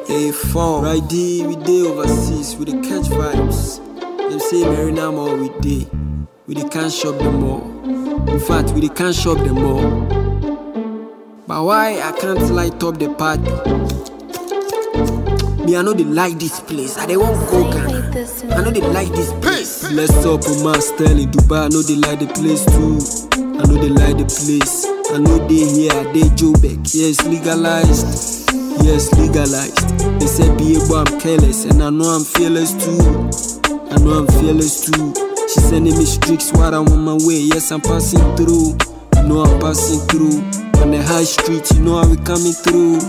Hey, phone. Right there, we dey overseas, we dey catch vibes. Them say Marina Mall we dey, we dey can't shop them all. In fact, we dey can't shop them all. But why I can't light up the party? Me, I know they like this place. I they won't go Ghana. I know they like this place. Let's up on my style in Dubai. I know they like the place too. I know they like the place. I know they here, they Jobek. Yes, legalized. Yes, legalized. They said be able, I'm careless, and I know I'm fearless too. I know I'm fearless too. She sending me streaks while I'm on my way. Yes, I'm passing through. You know I'm passing through. On the high street, you know how we coming through.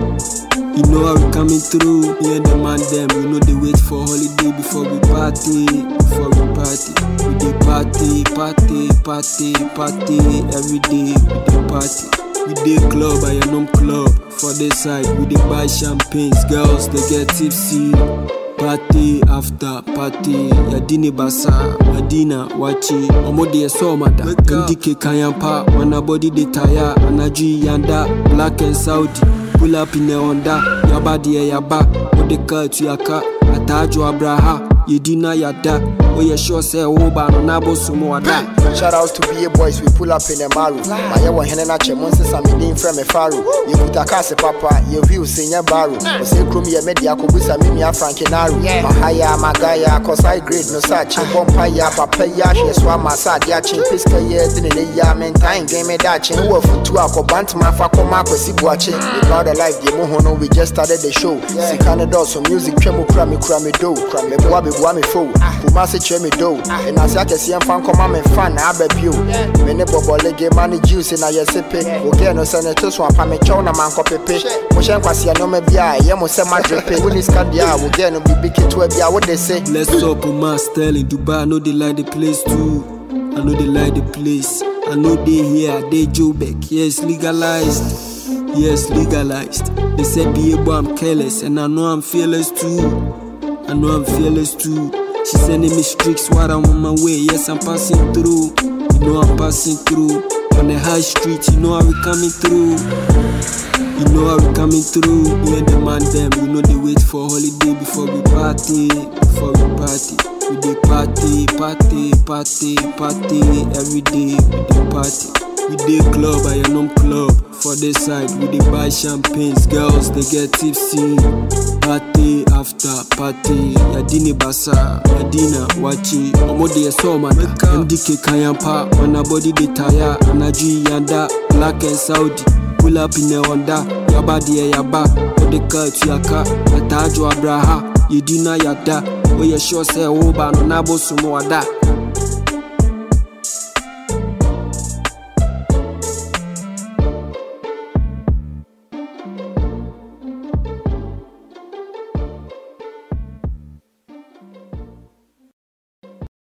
You know how we coming through. Me and the man them, we know they wait for holiday before we party. Before we party, we dey party, party, party, party every day. We dey party. We dey club, I am club. For this side, we dey buy champagnes. Girls they get tipsy. Party after party, Yadini Basa, Madina, Wachi, Omode Somada, MDK Kayampa, Wanabody de Taya, Anaji Yanda, Black and Saudi, pull up in the Honda, Yabadi Yaba, Odeka Tuyaka, Atajo Abraha, Yedina Yada, Oye sure say Oba no Nabo Sumwada. Shout out to BA boys, we pull up in the maru. My yawa henena che monse sa me din frɛ me faro. Ye kuta kase papa, ye view senya baro. O se krom ye media ko busa me mia frankinaro. Ma haya ma gaya cause I grade no sa che bompa ya papa ya hwe so ama sa dia che piska ye din ne ya men time game me da che wo futu akobant ma fa koma akwasi buache. We proud of life, ye mo hono we just started the show. Sika ne do so music twem kura me kura me do. Me boa me boa me fo. Kuma se che me do. And as ya kese yɛmfa nkɔma me fa na aba bio me ne bɔbɔ lege ma ne juice na yɛsepe ogɛ no sɛ ne to so apa mekyɛw na mankɔpepe mohyɛ nkwaseɛ nɔma bi a ɛyɛ mo sɛ madwepe wone sika deɛ a wogɛ no biribi ketewa bi a wode se Let's up on my style in Dubai. I know they like the place too. I know they like the place. I know they here, they Jobek. Yes, legalized. Yes, legalized. They said be able, I'm careless, and I know I'm fearless too. I know I'm fearless too. She sending me streaks while I'm on my way. Yes, I'm passing through. You know I'm passing through. On the high street, you know how we coming through. You know how we coming through. Me and the man them, you know they wait for holiday before we party. Before we party. We dey party, party, party, party every day. We dey party. We dey club, I am club. For this side, we dey buy champagnes. Girls they get tipsy. Party after party. Yadini Basa, Madina, Wachi. Omode Somada, MDK Kayampa. Wanabody de Taya, Anaji Yanda, Black and Saudi. Pull up in the Honda, Yaba de Yaba, Odeka Tuyaka, Atajo Abraha, Yedina Yada, Oye sure say Oba no Nabo Sumwada.